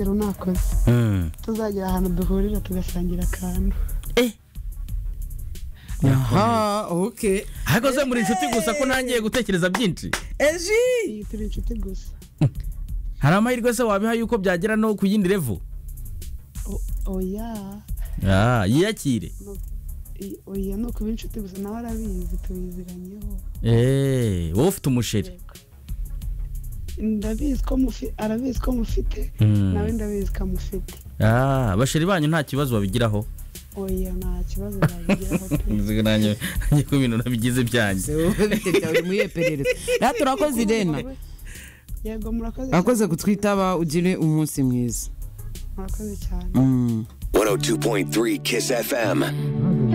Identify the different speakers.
Speaker 1: rero nakoze tuzagera ahantu duhurira tugasangira akantu
Speaker 2: aha oke
Speaker 3: ariko se muri inshuti gusa ko ntangiye gutekereza byinshi
Speaker 2: eji
Speaker 1: iyi turi inshuti gusa
Speaker 3: hari amahirwe se wabiha yuko byagera no ku yindi revo
Speaker 1: O- oya
Speaker 3: Ah, yiyakire
Speaker 1: I- oya ni ukuba inshuti gusa nawe arabizi tubiziranyeho
Speaker 3: Eh, wowe ufite umusheri
Speaker 1: ndabizi ko mufi- arabizi ko mufite
Speaker 3: Mm.
Speaker 1: nawe ndabizi ko amufite
Speaker 3: Ah, basheri banyu nta kibazo babigiraho
Speaker 1: oya nta kibazo babigeraho pe
Speaker 3: Nzi nanjye nanjye ko ibintu nabigize byanjye
Speaker 2: uri muyeperereza rero turakoze irena
Speaker 1: yego murakoze
Speaker 2: urakoze kutwitaba ugire umunsi mwiza
Speaker 1: murakoze cyane
Speaker 2: Mm.
Speaker 4: 102.3 Kiss FM.